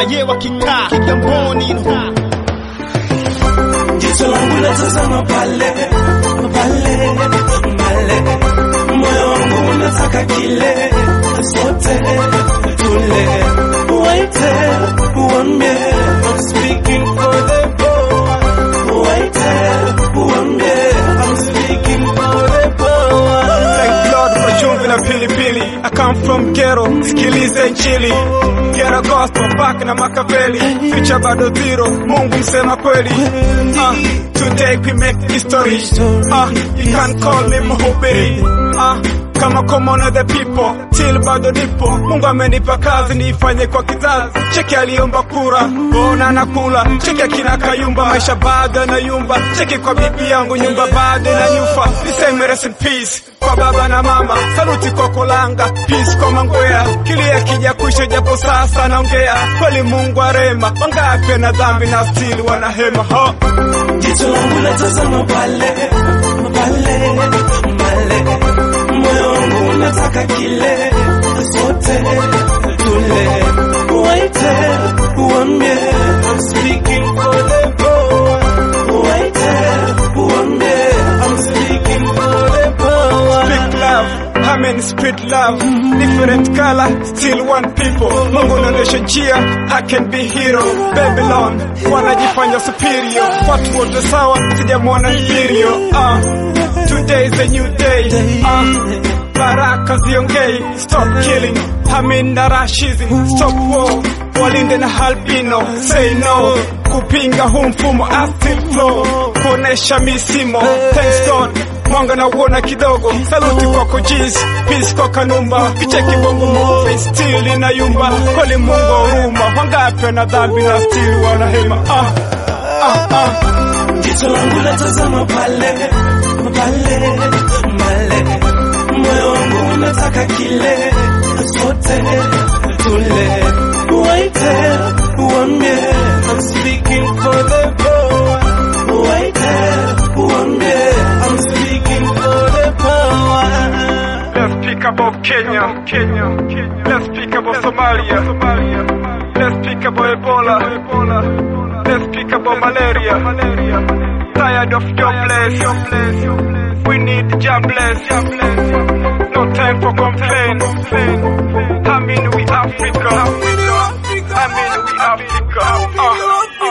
ye wakikaa Kigamboni Jicho langu latazama pale pale pale, moyo wangu unataka kile, sote tule, waite uambie, I'm speaking for the poor, waite uambie, I'm speaking for the poor. Thank God for chumvi na pilipili. I come from ghetto, sikilize injili. Ghetto gospel, back na makaveli. Future bado zero, Mungu msema kweli. Uh, today we make history. Uh, you can call me mhubiri. Uh, kama common of the people till bado nipo mungu amenipa kazi niifanye kwa kizazi cheki aliomba kura bona nakula cheki akina kayumba maisha bado yanayumba cheki kwa bibi yangu nyumba bado inanyufa niseme rest in peace kwa baba na mama saluti kwa kolanga peace kwa mangwea kilia kija kuisha japo sasa naongea kweli mungu arema wangapi na dhambi na stili wanahema ho Jicho langu latazama pale pale pale, moyo wangu unataka kile, sote tule, waite uambie, I'm speaking for the poor, waite uambie, I'm speaking for the poor. Speak love, I mean speak love. Different color, still one people. Mungu naonyesha njia, I can be hero. Babylon, wanajifanya superior. Watu wote sawa, sijamwona inferior. Uh, today is a new day. Uh, baraka ziongei, stop killing. I mean na racism, stop war. Walinde na albino, say no. Kupinga huu mfumo, I still flow. Kuonesha misimo, thanks God mwanga na uona kidogo saluti kwako jis peace kwa kanumba kicheki bongo movie still inayumba kweli mungu wa huruma wangapi na dhambi na still wanahema ah, ah, ah. Jicho langu latazama pale pale pale, moyo wangu unataka kile, sote tule, waite uambie, I'm speaking for the poor, waite uambie, I'm speaking for the poor. Let's speak about Kenya, Kenya, Kenya. Let's speak about Somalia, Somalia. Let's speak about Ebola, Ebola. Let's speak about malaria, malaria. Tired of jobless, jobless. We need jobless, jobless. No time for complain, complain. I mean we Africa, Africa. I mean we Africa. Uh,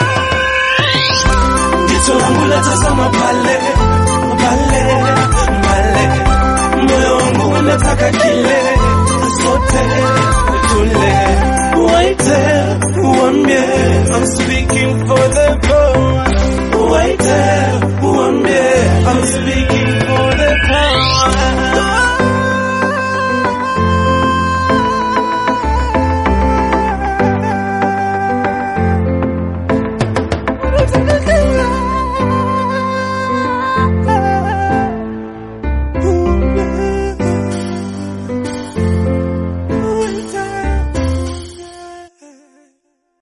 uh. Jicho langu latazama pale pale pale, moyo wangu unataka kile, sote tule, waite uambie, I'm speaking for the poor.